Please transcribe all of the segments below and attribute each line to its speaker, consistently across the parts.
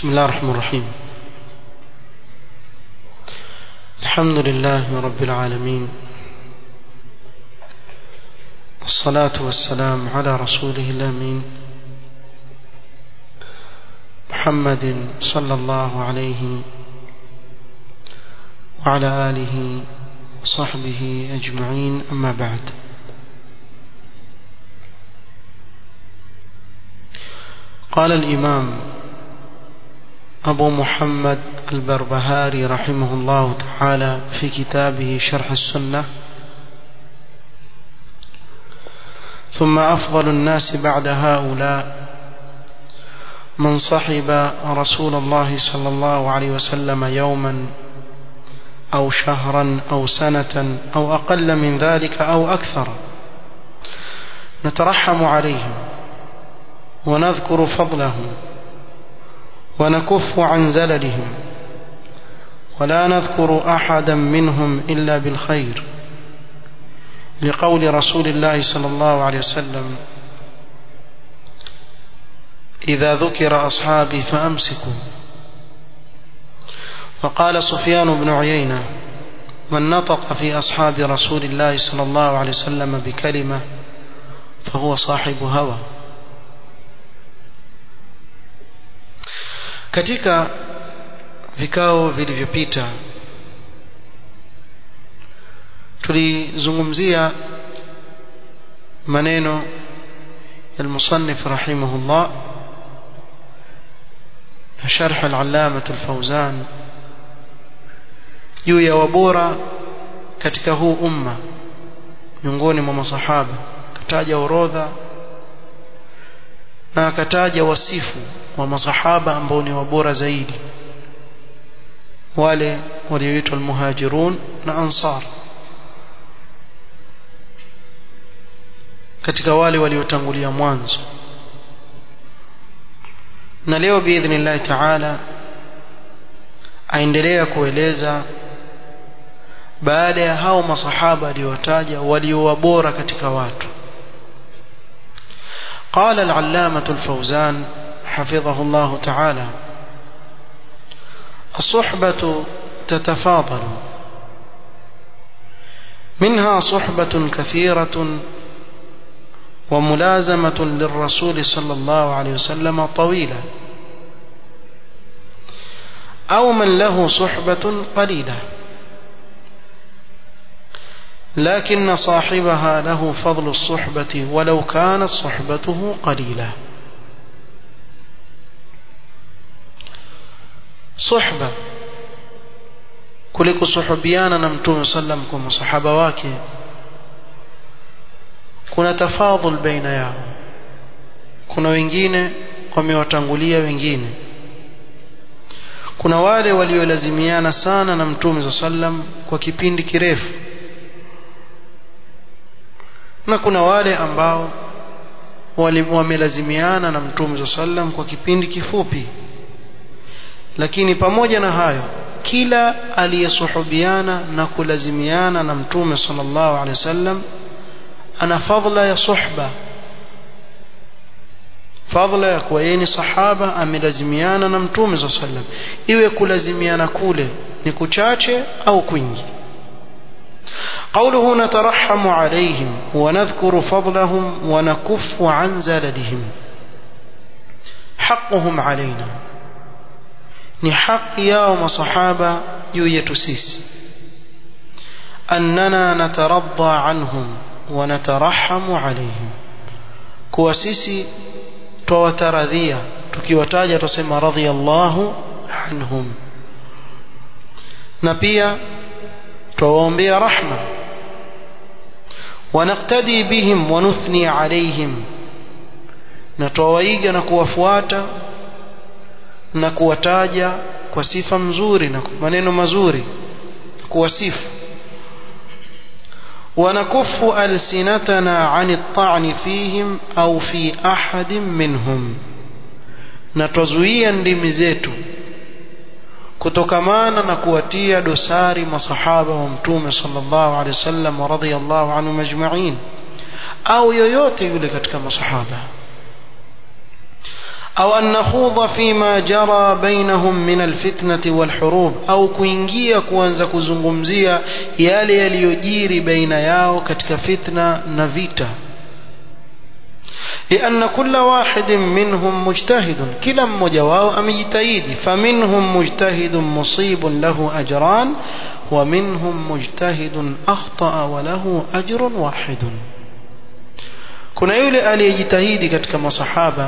Speaker 1: بسم الله الرحمن الرحيم الحمد لله رب العالمين والصلاة والسلام على رسوله الأمين محمد صلى الله عليه وعلى آله وصحبه أجمعين أما بعد قال الإمام أبو محمد البربهاري رحمه الله تعالى في كتابه شرح السنة ثم أفضل الناس بعد هؤلاء من صحب رسول الله صلى الله عليه وسلم يوما أو شهرا أو سنة أو أقل من ذلك أو أكثر نترحم عليهم ونذكر فضلهم ونكف عن زللهم ولا نذكر أحدا منهم إلا بالخير لقول رسول الله صلى الله عليه وسلم إذا ذكر أصحابي فأمسكوا وقال سفيان بن عيينة من نطق في أصحاب رسول الله صلى الله عليه وسلم بكلمة فهو صاحب هوى katika vikao vilivyopita tulizungumzia maneno المصنف رحمه الله شرح العلامة الفوزان juu ya wabora katika huu umma miongoni mwa masahaba kataja orodha na akataja wasifu wa masahaba ambao ni wabora zaidi wale walioitwa almuhajirun na ansar katika wale waliotangulia mwanzo na leo biidhnillahi taala aendelea kueleza baada ya hao masahaba aliyowataja waliowabora katika watu قال العلامة الفوزان حفظه الله تعالى الصحبة تتفاضل منها صحبة كثيرة وملازمة للرسول صلى الله عليه وسلم طويلة أو من له صحبة قليلة لكن صاحبها له فضل الصحبة ولو كانت صحبته قليلة صحبة kuliko suhubiana na mtume sallam kwa masahaba wake kuna tafadhul baina yao kuna wengine wamewatangulia wengine kuna wale waliolazimiana sana na mtume sallam kwa kipindi kirefu na kuna wale ambao wamelazimiana na mtume sallam kwa kipindi kifupi lakini pamoja na hayo kila aliyesuhubiana na kulazimiana na mtume sallallahu alaihi wasallam ana fadhila ya suhba fadhila ya kuwa yeye ni sahaba amelazimiana na mtume sallallahu alaihi wasallam iwe kulazimiana kule ni kuchache au kwingi قوله نترحم عليهم ونذكر فضلهم ونكف عن زللهم حقهم علينا ni haki yao masahaba juu yetu sisi annana nataradha anhum wa natarahamu alaihim kuwa sisi twawataradhia tukiwataja tusema radhiyallahu anhum na pia twawaombea rahma ونقتدي بهم ونثني عليهم نتوaiga na kuwafuata na kuwataja kwa sifa mzuri na maneno mazuri kuwasifu ونكف ألسنتنا عن الطعن فيهم أو في أحد منهم نتزويا ndimi zetu kutokamana na kuwatia dosari masahaba wa mtume sallallahu alaihi wasallam radhiyallahu anhum ajma'in au yoyote yule katika masahaba au an nakhudha fima jara bainahum min alfitnati walhurub au kuingia kuanza kuzungumzia yale yaliyojiri baina yao katika fitna na vita لأن كل واحد منهم مجتهد كلا مجواه أم يجتهد فمنهم مجتهد مصيب له أجران ومنهم مجتهد أخطأ وله أجر واحد kuna yule aliyejitahidi katika masahaba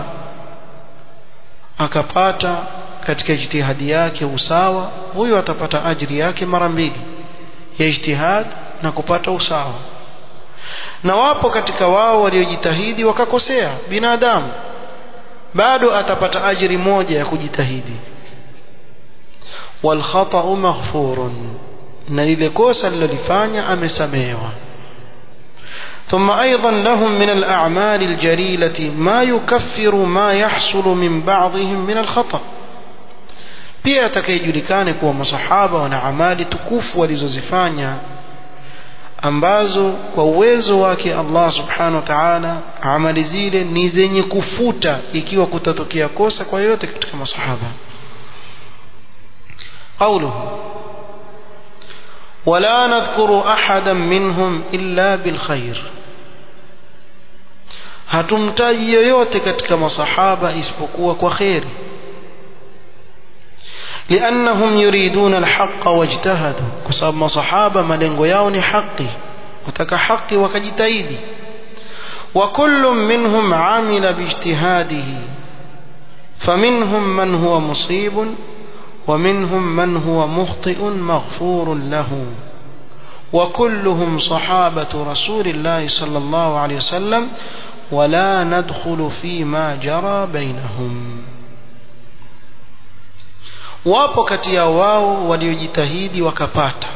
Speaker 1: akapata katika ijtihadi yake usawa huyo atapata ajri yake mara mbili ya ijtihad na kupata usawa na wapo katika wao waliojitahidi wakakosea binadamu bado atapata ajri moja ya kujitahidi wal khata'u maghfurun na lile kosa alilolifanya amesamehewa ثم أيضا لهم من الأعمال الجليلة ما يكفر ما يحصل من بعضهم من الخطأ pia atakayejulikane kuwa masahaba wana amali tukufu walizozifanya ambazo kwa uwezo wake Allah subhanahu wa ta'ala amali zile ni zenye kufuta ikiwa kutatokea kosa kwa yote katika masahaba قوله ولا نذكر أحدا منهم إلا بالخير hatumtaji yoyote katika masahaba isipokuwa kwa kheri لأنهم يريدون الحق واجتهدوا كسب مصحابة ملنغو ياوني حقي وتك حقي وكجتايدي وكل منهم عمل باجتهاده فمنهم من هو مصيب ومنهم من هو مخطئ مغفور له وكلهم صحابة رسول الله صلى الله عليه وسلم ولا ندخل فيما جرى بينهم wapo kati ya wao waliojitahidi wakapata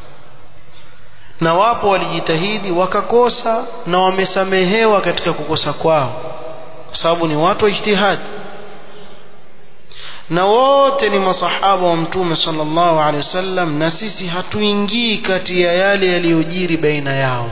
Speaker 1: na wapo walijitahidi wakakosa na wamesamehewa katika kukosa kwao kwa sababu ni watu wa ijtihadi na wote ni masahaba wa mtume sallallahu alaihi wasallam na sisi hatuingii kati ya yale yaliyojiri baina yao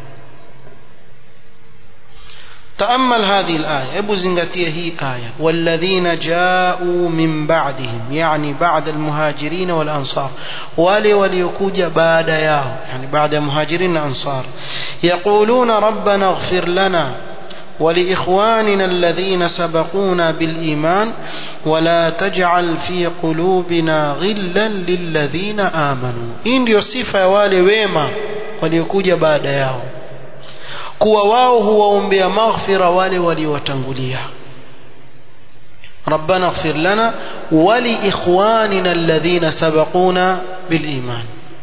Speaker 1: تأمل هذه الآية أبو زنغتية هي آية والذين جاءوا من بعدهم يعني بعد المهاجرين والأنصار ولي وليكوج بعد ياو يعني بعد مهاجرين الأنصار يقولون ربنا اغفر لنا ولإخواننا الذين سبقونا بالإيمان ولا تجعل في قلوبنا غلا للذين آمنوا إن ndio sifa ya wale wema waliokuja baada yao kuwa wao huwaombea maghfira wale waliowatangulia ربنا اغفر لنا ولإخواننا الذين سبقونا بالإيمان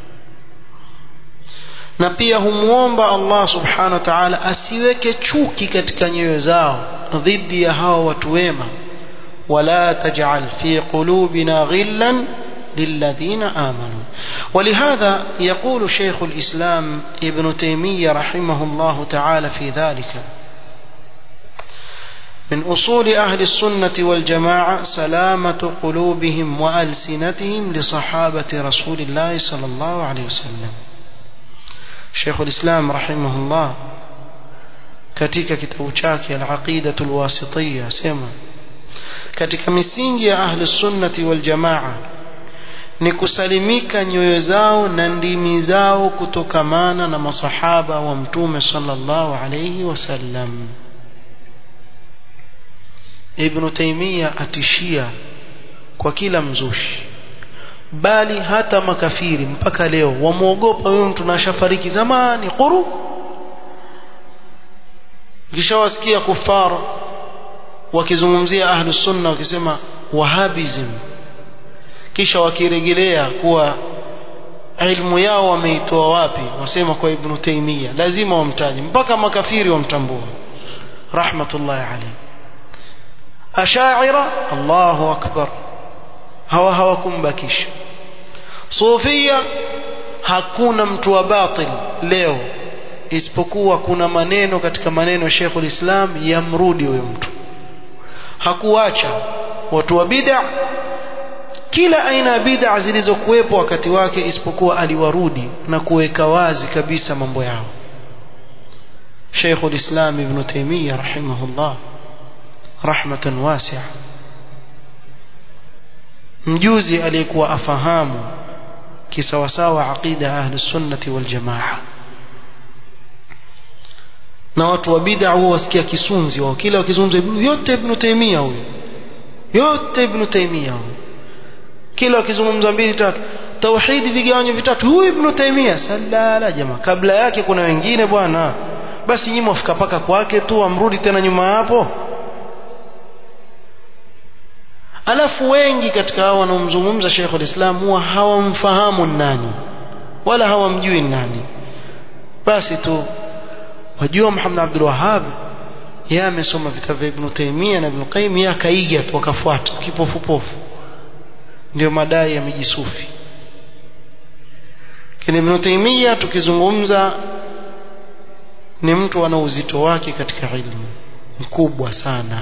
Speaker 1: na pia humwomba Allah subhanahu wa ta'ala asiweke chuki katika nyoyo zao dhidi ya hao watu wema wala taj'al fi qulubina ghillan للذين آمنوا ولهذا يقول شيخ الإسلام ابن تيمية رحمه الله تعالى في ذلك من أصول أهل السنة والجماعة سلامة قلوبهم وألسنتهم لصحابة رسول الله صلى الله عليه وسلم شيخ الإسلام رحمه الله katika kitabu chake al-aqidatu al-wasitiyya sema katika misingi ya ahli sunnati wal jamaa ni kusalimika nyoyo zao na ndimi zao kutokamana na masahaba wa mtume sallallahu alayhi wasallam ibn taymiya atishia kwa kila mzushi bali hata makafiri mpaka leo wamwogopa huyo mtu na shafariki zamani quru kishawasikia kufar wakizungumzia ahlus sunna wakisema wahabism kisha wakirejelea kuwa ilmu yao wameitoa wapi wasema kwa ibn taymiya lazima wamtaje mpaka makafiri wamtambua rahmatullahi alayhi ashaira Allahu akbar hawa hawakumbakisha sufia hakuna mtu wa batil leo isipokuwa kuna maneno katika maneno Sheikh ulislam yamrudi huyo mtu hakuacha watu wa bid'a kila aina ya bid'a zilizokuwepo wakati wake isipokuwa aliwarudi na kuweka wazi kabisa mambo yao Sheikh ulislam Ibn Taymiyyah rahimahullah rahmatan wasi'a mjuzi aliyekuwa afahamu kisawasawa aqida ahli sunnati wal jamaa na watu wa bid'a huwa wasikia kisunzi wao kila wakizungumza yote ibn Taymiyyah huyo yote ibn Taymiyyah huyo kila wakizungumza mbili tatu tauhidi vigawanyo vitatu huyu ibn Taymiyyah salala jamaa kabla yake kuna wengine bwana basi nyinyi mwafika paka kwake tu amrudi tena nyuma hapo alafu wengi katika hao wanaomzungumza Sheikh al-Islam huwa hawamfahamu nani wala hawamjui nani basi tu wajua Muhammad Abdul Wahhab yeye amesoma vitabu vya Ibn Taymiyyah na Ibn Qayyim yeye akaiga tu akafuata kipofupofu ndio madai ya mijisufi kile Ibn Taymiyyah tukizungumza ni mtu ana uzito wake katika ilmu mkubwa sana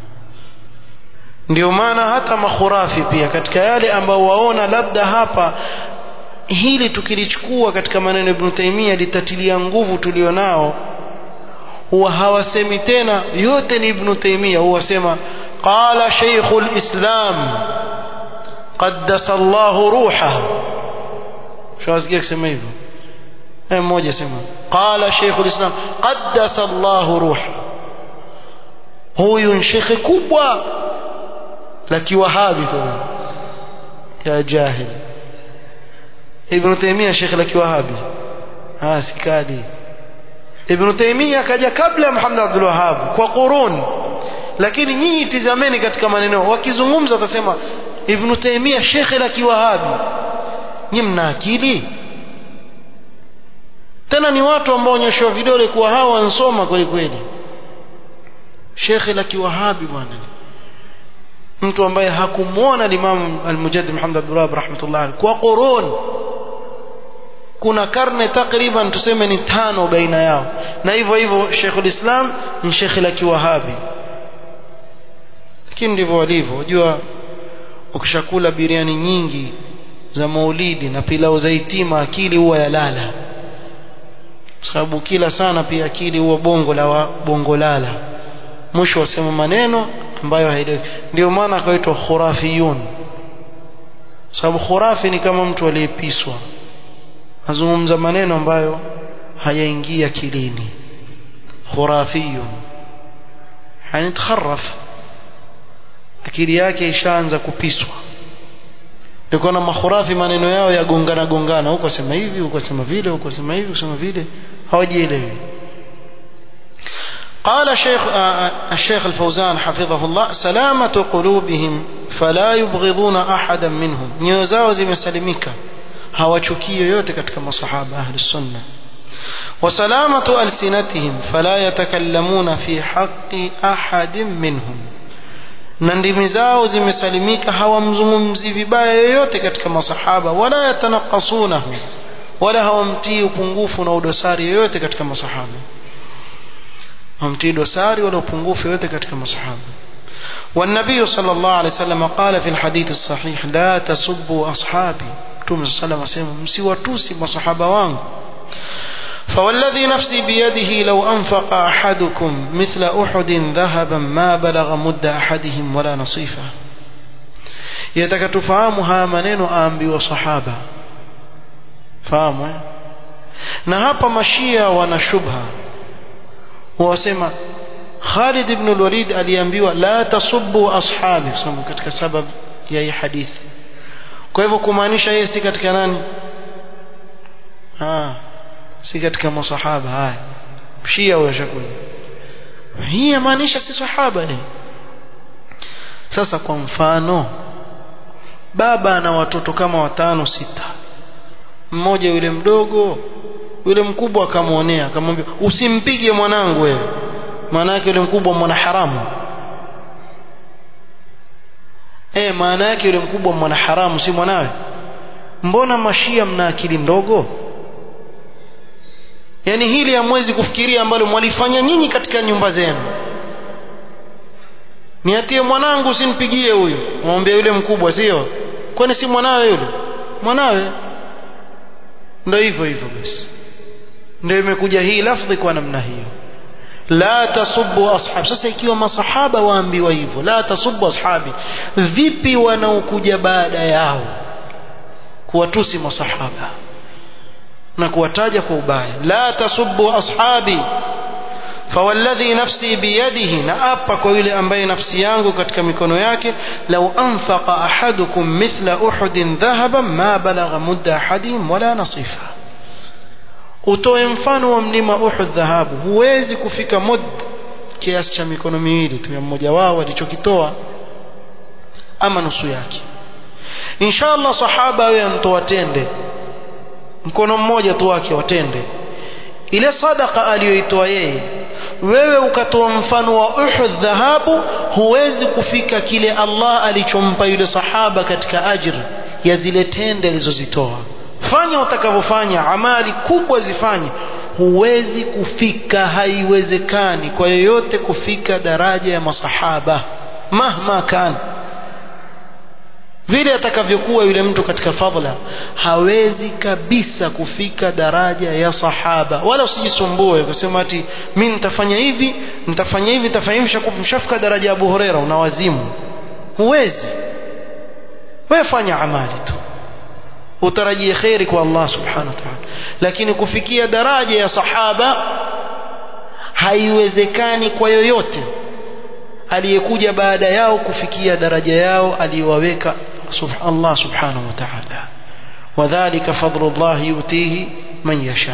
Speaker 1: ndio maana hata makhurafi pia katika yale ambao waona labda hapa hili tukilichukua katika maneno Ibn Taymiyyah litatilia nguvu tulionao huwa hawasemi tena yote ni Ibn Taymiyyah huwa sema qala Sheikhul Islam qaddasa Allahu ruhahu shawasikia kusema hivyo eh mmoja sema qala Sheikhul Islam qaddasa Allahu ruhahu huyu ni shekhe kubwa la kiwahabi tena ya jahil Ibn Taymiyyah shekhe la kiwahabi ah sikadi Ibn Taymiyyah kaja kabla ya Muhammad Abdul Wahhab kwa qurun lakini nyinyi tizameni katika maneno wakizungumza watasema Ibn Taymiyyah shekhe la kiwahabi nyinyi mna akili tena ni watu ambao onyeshwa vidole kuwa hawa wansoma kweli kweli shekhe la kiwahabi bwana mtu ambaye hakumwona Imam Al-Mujaddid Muhammad Abdul Wahhab rahmatullah alayhi kwa qurun kuna karne takriban tuseme ni tano baina yao na hivyo hivyo Sheikhul Islam ni shekhi la kiwahabi lakini ndivyo walivyo unajua ukishakula biriani nyingi za maulidi na pilau za itima akili huwa yalala sababu kila sana pia akili huwa bongo la wa, bongo lala mwisho wasema maneno ambayo haieleweki ndio maana akaitwa khurafiyun sababu khurafi ni kama mtu aliyepiswa azungumza maneno ambayo hayaingia kilini khurafiyun yani takharraf akili yake ishaanza kupiswa ndio na makhurafi maneno yao yagongana gongana huko sema hivi huko sema vile huko sema hivi huko sema vile hawajielewi قال شيخ الشيخ الفوزان حفظه الله سلامة قلوبهم فلا يبغضون أحدا منهم نيوزاو zimesalimika hawachukii yoyote katika masahaba ahli sunna وسلامة ألسنتهم فلا يتكلمون في حق أحد منهم na ndimi zao zimesalimika hawamzungumzi vibaya yoyote katika masahaba wala yatanakasunahu wala hawamtii upungufu na udosari yoyote katika masahaba hawamtii dosari wala upungufu yoyote katika masahaba والنبي صلى الله عليه وسلم قال في الحديث الصحيح لا تسبوا أصحابي توم صلى الله عليه وسلم msiwatusi masahaba wangu فوالذي نفسي بيده لو أنفق أحدكم مثل أحد ذهبا ما بلغ مد أحدهم ولا نصيفه يتك تفهم ها منين آمبي وصحابة فاهم na hapa mashia wana shubha wasema Khalid ibn al-Walid aliambiwa la tasubbu ashabi sababu katika sababu ya hii hadithi kwa hivyo kumaanisha yeye si katika nani ah si katika masahaba haya shia huyo shakuja hii yamaanisha si sahaba eh sasa kwa mfano baba ana watoto kama watano sita mmoja yule mdogo yule mkubwa akamwonea akamwambia usimpige mwanangu wewe maana yake yule mkubwa mwana haramu eh maana yake yule mkubwa mwana haramu si mwanawe mbona mashia mna akili ndogo yani hili hamwezi kufikiria ambalo mwalifanya nyinyi katika nyumba zenu niatie mwanangu usinipigie huyu mwambie yule mkubwa sio kwani si mwanawe yule mwanawe ndio hivyo hivyo basi ndio imekuja hii lafdhi kwa namna hiyo la tasubbu ashabi sasa ikiwa masahaba waambiwa hivyo la tasubbu ashabi vipi wanaokuja baada yao kuwatusi masahaba na kuwataja kwa ubaya la tasubbu ashabi fawalladhi nafsi biyadihi na apa kwa yule ambaye nafsi yangu katika mikono yake lau anfaqa ahadukum mithla uhudin dhahaban ma balagha mudda ahadihim wala nasifa utoe mfano wa mlima uhud dhahabu huwezi kufika mud kiasi cha mikono miwili tu ya mmoja wao alichokitoa ama nusu yake inshallah sahaba awe antoa tende mkono mmoja tu wake watende ile sadaka aliyoitoa yeye wewe ukatoa mfano wa Uhud dhahabu huwezi kufika kile Allah alichompa yule sahaba katika ajr ya zile tende alizozitoa fanya utakavyofanya amali kubwa zifanye huwezi kufika haiwezekani kwa yoyote kufika daraja ya masahaba mahma kana vile atakavyokuwa yule mtu katika fadhila hawezi kabisa kufika daraja ya sahaba wala usijisumbue kusema ati mimi nitafanya hivi nitafanya hivi nitafanya hivi mshafika daraja ya Abu Huraira unawazimu huwezi wewe fanya amali tu utarajie khairi kwa Allah subhanahu wa ta'ala lakini kufikia daraja ya sahaba haiwezekani kwa yoyote aliyekuja baada yao kufikia daraja yao aliyowaweka Allah subhanahu wa ta'ala wadhālika fadlu Allah yutihi man yasha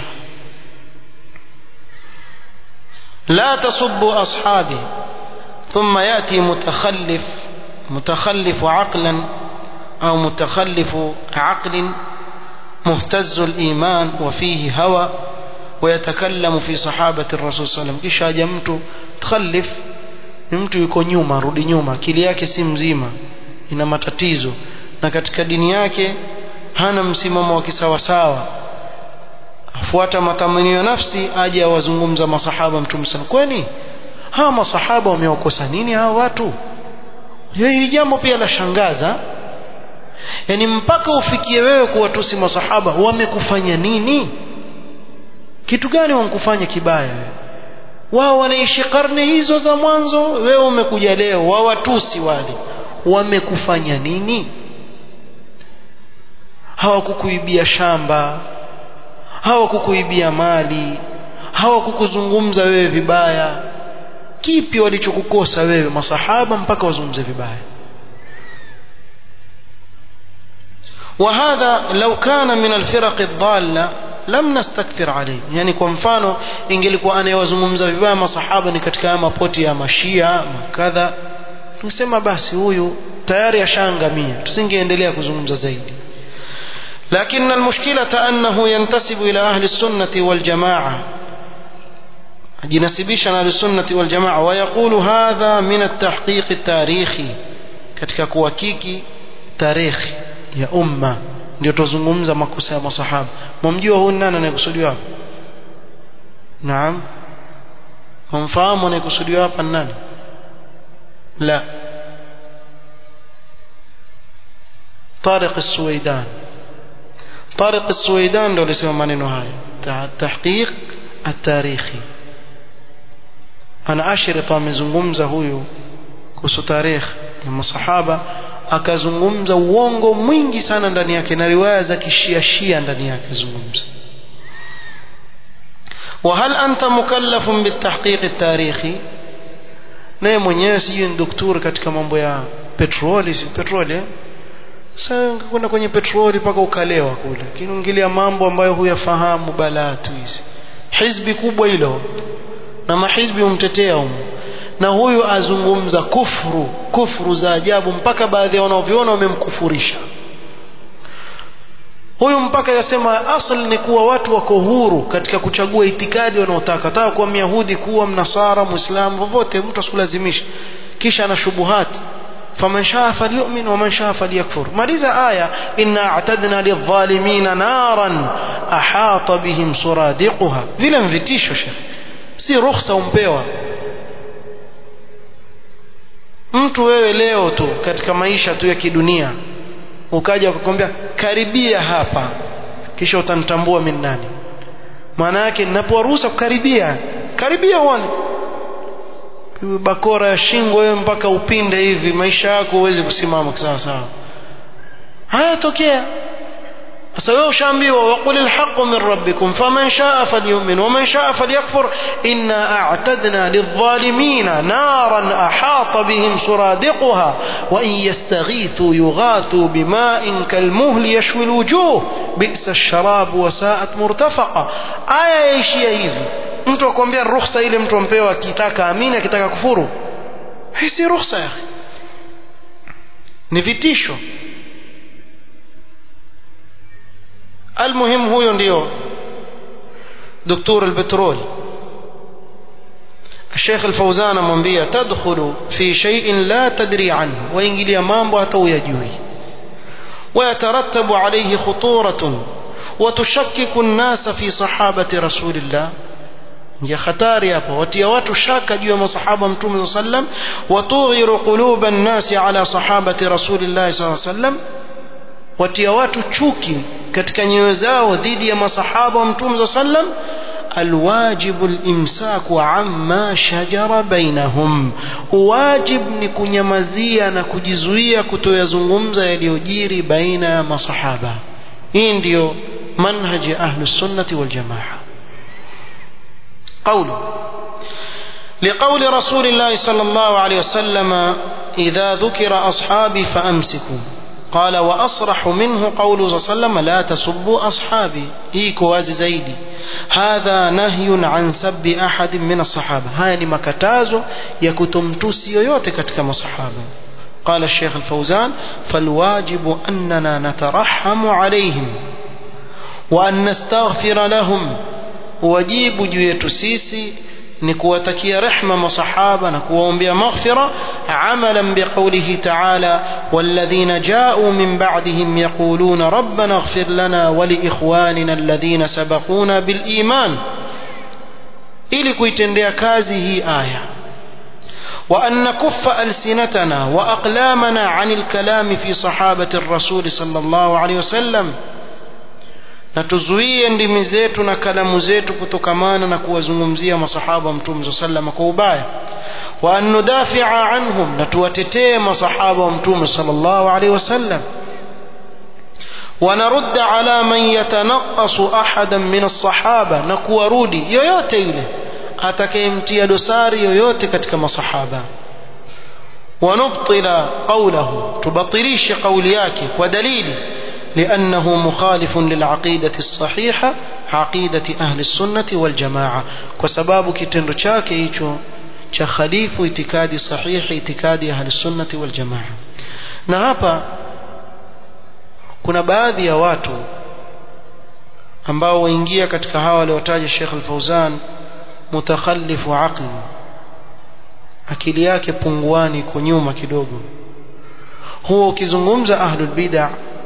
Speaker 1: لا تسبوا أصحابي ثم يأتي متخلف متخلف عقلا أو متخلف عقل مهتز الإيمان وفيه هوى ويتكلم في صحابة الرسول صلى الله عليه وسلم kisha aje mtu mtakhalif ni mtu yuko nyuma rudi nyuma akili yake si mzima ina matatizo na katika dini yake hana msimamo wa kisawasawa afuata matamanio ya nafsi aje awazungumza masahaba mtume sana kwani hawa masahaba wamewakosa nini hawa watu hili jambo pia la shangaza yani mpaka ufikie wewe kuwatusi masahaba wamekufanya nini kitu gani wamkufanya kibaya wewe wao wanaishi karne hizo za mwanzo wewe umekuja leo wawatusi wale wamekufanya nini hawakukuibia shamba hawakukuibia mali hawakukuzungumza wewe vibaya kipi walichokukosa wewe masahaba mpaka wazungumze vibaya وهذا لو كان من الفرق الضالة lam nastakthir alayhi yani kwa mfano ingelikuwa anayewazungumza vibaya masahaba ni katika mapoti ya mashia makadha tungesema basi huyu tayari ashaangamia tusingeendelea kuzungumza zaidi لكن المشكلة أنه ينتسب إلى أهل السنة والجماعة جنسبيش أهل السنة والجماعة ويقول هذا من التحقيق التاريخي katika kuhakiki tarikhi ya umma ndio tuzungumza makosa ya masahaba mumjua huyu nani anayekusudiwa hapa naam mumfahamu anayekusudiwa hapa nani la طارق السويدان طارق السويدان ndio alisema maneno haya tahqiq at-tarikhi ana ashirita amezungumza huyu kuhusu tarikh ya masahaba akazungumza uongo mwingi sana ndani yake na riwaya za kishiashia ndani yake zungumza وهل أنت مكلف بالتحقيق التاريخي naye mwenyewe sijui ni daktari katika mambo ya petroli si petroli eh? sasa kwenda kwenye petroli mpaka ukalewa kule lakini ungilia mambo ambayo huyafahamu balaa tu hizi hizbi kubwa hilo na mahizbi humtetea humo na huyu azungumza kufru kufru za ajabu mpaka baadhi ya wanaoviona wamemkufurisha huyu mpaka yasema asl ni kuwa watu wako huru katika kuchagua itikadi wanaotaka taka kuwa myahudi kuwa mnasara muislamu vovote mtu asikulazimisha kisha ana shubuhati faman shaa falyu'min wa man shaa falyakfur maliza aya inna a'tadna lidh-dhalimin naran ahata bihim suradiquha vile mvitisho shekhi si ruhusa umpewa mtu wewe leo tu katika maisha tu ya kidunia ukaja ukakwambia karibia hapa kisha utanitambua mimi nani maana yake ninaporuhusa kukaribia karibia uone bakora ya shingo wewe mpaka upinde hivi maisha yako huwezi kusimama sawa sawa haya tokea sasa wewe ushaambiwa waqul alhaqu min rabbikum faman shaa falyu'min waman shaa falyakfur inna a'tadna lidh-dhalimina naran ahata bihim suradiquha wa in yastaghithu yughathu bima'in kalmuhli yashwi alwujuh bi'sa ash-sharab wa sa'at murtafaqa aya yaishia hivi mtu akwambia ruhusa ile mtu ampewa akitaka amini akitaka kufuru hii si ruhusa ya ni vitisho المهم huyo ndio دكتور البترول الشيخ الفوزان amwambia تدخل في شيء لا تدري عنه waingilia mambo hata uyajui ويترتب عليه خطورة وتشكك الناس في صحابة رسول الله ya hatari hapo watia watu shaka juu ya masahaba mtume صلى الله عليه وسلم وتغير قلوب الناس على صحابة رسول الله صلى الله عليه وسلم watia watu chuki katika nyoyo zao dhidi ya masahaba wa mtume صلى الله عليه وسلم الواجب الامساك عما شجر بينهم واجب ni kunyamazia na kujizuia kutoyazungumza yaliyojiri baina ya masahaba hii ndio manhaji ahli sunnati wal jamaa قوله لقول رسول الله صلى الله عليه وسلم إذا ذكر أصحابي فأمسكوا قال وأصرح منه قوله صلى الله عليه وسلم لا تسبوا أصحابي هيك وازي زيدي هذا نهي عن سب أحد من الصحابة هاي مكتازو يكتم توسي يوتك كما صحابة قال الشيخ الفوزان فالواجب أننا نترحم عليهم وأن نستغفر لهم wajibu juu yetu sisi ni kuwatakia rehma masahaba na kuwaombea maghfira amalan biqaulihi ta'ala walladhina ja'u min ba'dihim yaquluna rabbana ighfir lana wa liikhwanina alladhina sabaquna bil iman ili kuitendea kazi hii aya وأن نكف ألسنتنا وأقلامنا عن الكلام في صحابة الرسول صلى الله عليه وسلم na tuzuie ndimi zetu na kalamu zetu kutokamana na kuwazungumzia masahaba mtume saa salama kwa ubaya wa an nudafia anhum na tuwatetee masahaba wa mtume sallallahu alaihi wasallam ونرد على من يتنقص أحدا من الصحابة نكورودي yoyote yule atakayemtia dosari yoyote katika masahaba ونبطل قوله تبطليش قولي yake kwa dalili لأنه مخالف للعقيدة الصحيحة عقيدة أهل السنة والجماعة وسباب كتنر شاكي hicho cha khalifu itikadi sahihi itikadi ya ahlusunnati waljamaa na hapa kuna baadhi ya watu ambao waingia katika hawa waliotaja Sheikh Al-Fauzan mutakhalifu aqli akili yake punguani iko nyuma kidogo huwa ukizungumza ahlul bid'ah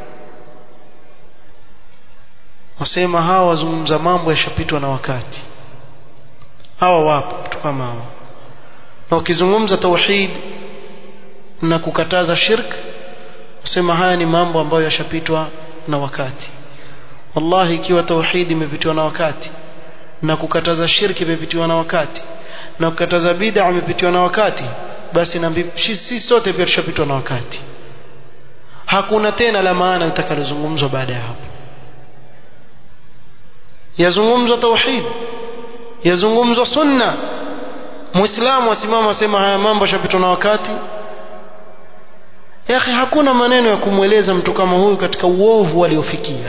Speaker 1: wasema hawa wazungumza mambo yashapitwa na wakati hawa wapo watu kama hawa na ukizungumza tauhid na kukataza shirk wasema haya ni mambo ambayo yashapitwa na wakati wallahi ikiwa tauhid imepitwa na wakati na kukataza shirki imepitiwa na wakati na kukataza bid'a imepitiwa na wakati basi na sisi sote pia tushapitwa na wakati hakuna tena la maana litakalozungumzwa baada ya hapo yazungumzwa tauhid yazungumzwa sunna muislamu asimama asema haya mambo yashapitwa na wakati ya akhi hakuna maneno ya kumweleza mtu kama huyu katika uovu aliofikia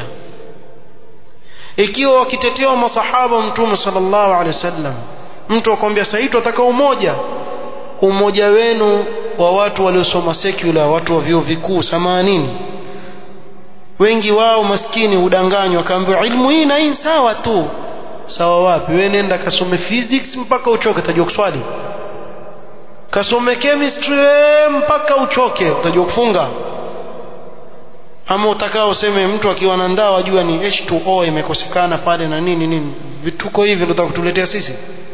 Speaker 1: ikiwa wakitetewa masahaba mtume sallallahu alaihi wasallam mtu akwambia sasa ataka umoja umoja wenu wa watu waliosoma secular watu wa vyuo vikuu samanini wengi wao maskini hudanganywa akaambiwa ilmu hii na hii sawa tu sawa wapi wewe nenda kasome physics mpaka uchoke utajua kuswali kasome chemistry mpaka uchoke utajua kufunga ama utakao useme mtu akiwa na ndaa wajua ni H2O imekosekana pale na nini nini vituko hivi ndio kutuletea sisi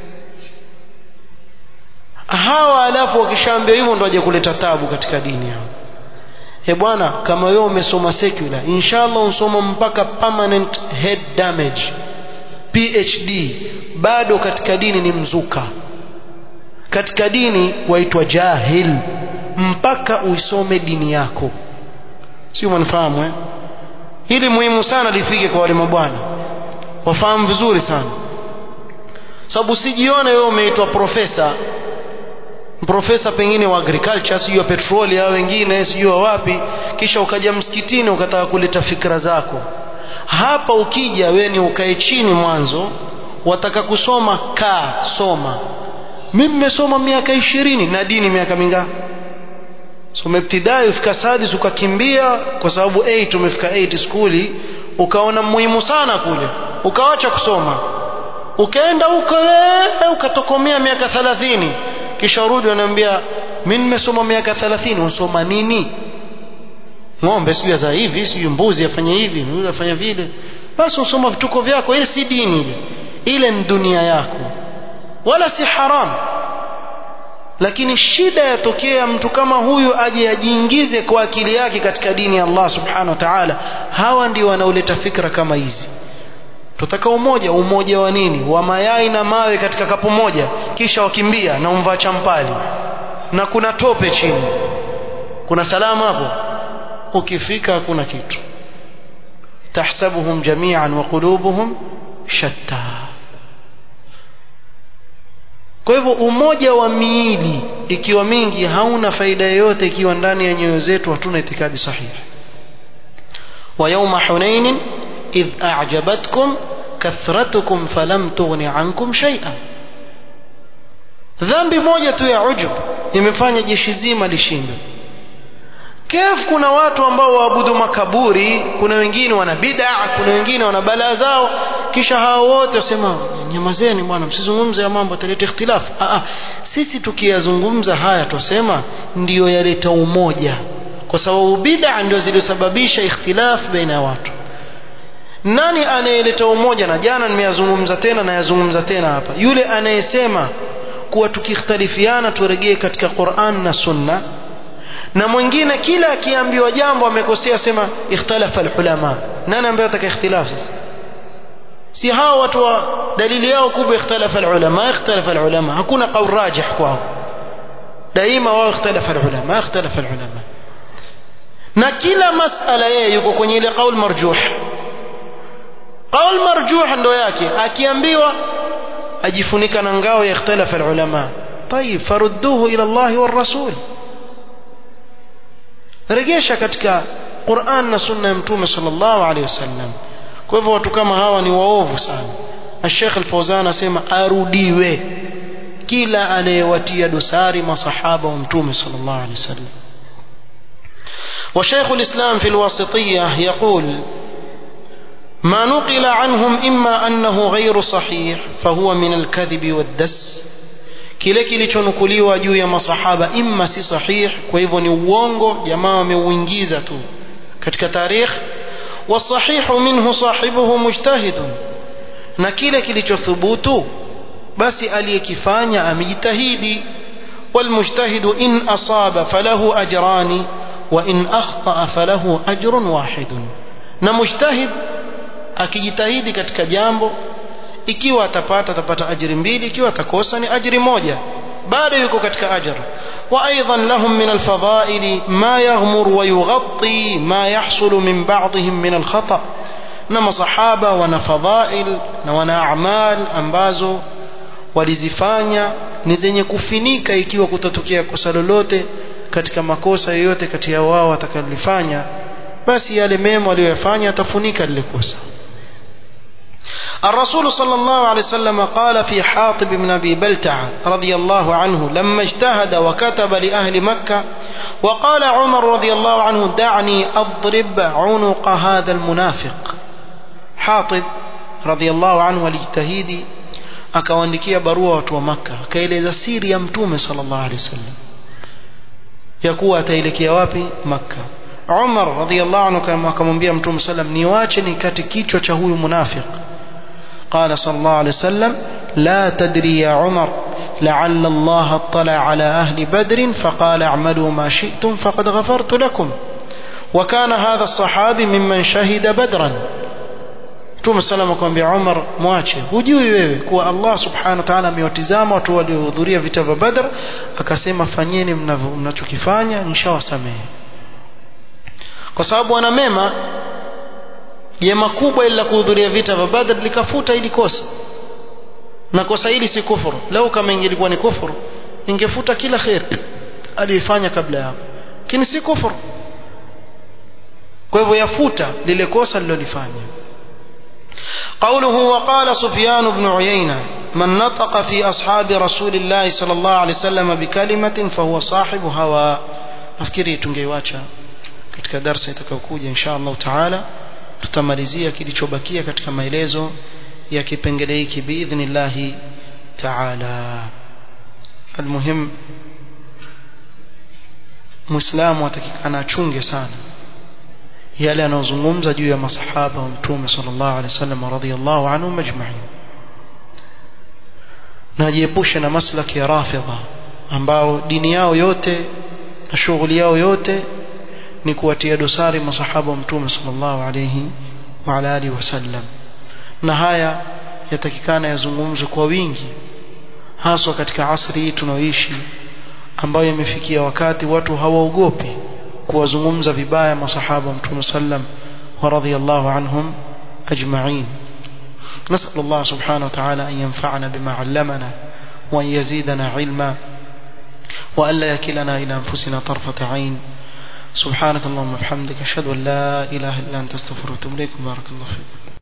Speaker 1: hawa alafu wakishaambia hivyo ndio waje kuleta tabu katika dini yao e bwana kama wewe umesoma secular inshallah usoma mpaka permanent head damage PhD bado katika dini ni mzuka katika dini waitwa jahil mpaka uisome dini yako sio mwanifahamu eh? hili muhimu sana lifike kwa wale mabwana wafahamu vizuri sana sababu sijione wewe umeitwa profesa profesa pengine wa agriculture sijui wa petroli au wengine sijui wa wapi kisha ukaja msikitini ukataka kuleta fikra zako hapa ukija wewe ni ukae chini mwanzo wataka kusoma kaa soma mimi nimesoma miaka ishirini na dini miaka mingapi so umebtidai ufika sadis ukakimbia kwa sababu 8 umefika 8 skuli ukaona muhimu sana kule ukawacha kusoma ukaenda huko ukatokomea miaka 30 kisha urudi wanaambia mimi nimesoma miaka 30 unsoma nini ng'ombe sijui za hivi sijui mbuzi afanye hivi yule afanya vile basi usoma vituko vyako ile si dini ile ile ni dunia yako wala si haram lakini shida yatokea mtu kama huyu aje ajiingize kwa akili yake katika dini ya Allah subhanahu wa ta'ala hawa ndio wanaoleta fikra kama hizi tutaka umoja umoja wa nini wa mayai na mawe katika kapu moja kisha wakimbia na umvaa champali na kuna tope chini kuna salama hapo ukifika hakuna kitu tahsabuhum jami'an wa qulubuhum shatta kwa hivyo umoja wa miili ikiwa mingi hauna faida yoyote ikiwa ndani ya nyoyo zetu hatuna itikadi sahihi wa yawma hunain idh a'jabatkum kathratukum falam tughni ankum shay'a dhambi moja tu ya ujub imefanya jeshi zima lishindwe kef kuna watu ambao waabudu makaburi kuna wengine wana bid'a kuna wengine wana balaa zao kisha hao wote wasema nyamazeni bwana msizungumze ya mambo yataleta ikhtilafu ah, sisi tukiyazungumza haya twasema ndiyo yaleta umoja kwa sababu bid'a ndio zilizosababisha ikhtilafu baina ya watu nani anayeleta umoja na jana nimeyazungumza tena na yazungumza tena hapa yule anayesema kuwa tukikhtalifiana turegee katika Qur'an na Sunna na mwingine kila akiambiwa jambo amekosea sema ikhtalafa alulama nani ambaye ataka ikhtilaf sasa si hao watu wa dalili yao kubwa ikhtalafa alulama ikhtalafa alulama hakuna qaul rajih kwao daima wao ikhtalafa alulama ikhtalafa alulama na kila masala yeye yuko kwenye ile qaul marjuh qaul marjuh ndo yake akiambiwa ajifunika na ngao ya ikhtalafa alulama طيب فرudduhu ila Allah والرسول regesha katika Qur'an na sunna ya mtume sallallahu alaihi wasallam kwa hivyo watu kama hawa ni waovu sana Sheikh Al-Fawzan asema arudiwe kila anayewatia dosari masahaba wa mtume sallallahu alaihi wasallam وشيخ الإسلام في الواسطية يقول ما نقل عنهم إما أنه غير صحيح فهو من الكذب والدس kile kilichonukuliwa juu ya masahaba imma si sahih kwa hivyo ni uongo jamaa wameuingiza tu katika tarikh wasahihu minhu sahibuhu mujtahidun na kile kilichothubutu basi aliyekifanya amejitahidi والمجتهد إن أصاب فله أجران وإن أخطأ فله أجر واحد na mujtahid akijitahidi katika jambo ikiwa atapata atapata ajiri mbili ikiwa atakosa ni ajiri moja bado yuko katika ajr وايضا لهم من الفضائل ما يغمر ويغطي ما يحصل من بعضهم من الخطا na masahaba wana fadhail na wana a'mal ambazo walizifanya ni zenye kufinika ikiwa kutatokea kosa lolote katika makosa yoyote kati ya wao watakalolifanya basi yale mema waliyofanya atafunika lile kosa الرسول صلى الله عليه وسلم قال في حاطب بن أبي بلتع رضي الله عنه لما اجتهد وكتب لأهل مكة وقال عمر رضي الله عنه دعني أضرب عنق هذا المنافق حاطب رضي الله عنه والاجتهيد akawaandikia barua watu wa Makka akaeleza siri ya mtume sallallahu alaihi wasallam ya kuwa ataelekea wapi Makka Umar radhiallahu anhu akamwambia mtume sallam niwache nikate kichwa cha huyu munafiq قال صلى الله عليه وسلم لا تدري يا عمر لعل الله اطلع على أهل بدر فقال اعملوا ما شئتم فقد غفرت لكم وكان هذا الصحابي ممن شهد بدرا Mtume sallam akamwambia Umar mwache hujui wewe kuwa Allah subhanahu wa ta'ala amewatizama watu waliohudhuria vita vya Badr akasema fanyeni mnachokifanya nishawasamehe kwa sababu wana mema jema kubwa ila kuhudhuria vita vya Badr likafuta ili kosa na kosa hili si kufuru lau kama ingelikuwa ni kufuru ingefuta kila khair aliyefanya kabla yao lakini si kufuru kwa hivyo yafuta lile kosa lilolifanya قوله وقال سفيان بن عيينة من نطق في أصحاب رسول الله صلى الله عليه وسلم بكلمة فهو صاحب هوى nafikiri tungeiwacha katika darsa itakayokuja insha Allah taala tutamalizia kilichobakia katika maelezo ya kipengele hiki biidhnillahi taala almuhim muislamu atakikana achunge sana yale anayozungumza juu ya masahaba wa mtume sallallahu alaihi wasallam radhiyallahu anhum ajma'in na jiepushe na maslaki ya rafidha ambao dini yao yote na shughuli yao yote ni kuwatia dosari masahaba wa mtume sallallahu alaihi wa ala alihi wasallam na haya yatakikana yazungumzwe kwa wingi haswa katika asri hii tunaoishi ambayo imefikia wakati watu hawaogopi kuwazungumza vibaya masahaba wa mtume sallam wa radhiyallahu anhum ajma'in نسأل الله سبحانه وتعالى أن ينفعنا بما علمنا وأن يزيدنا علما وأن لا يكلنا إلى أنفسنا طرفة عين سبحانك اللهم وبحمدك أشهد أن لا إله إلا أنت استغفرك وأتوب إليك بارك الله فيك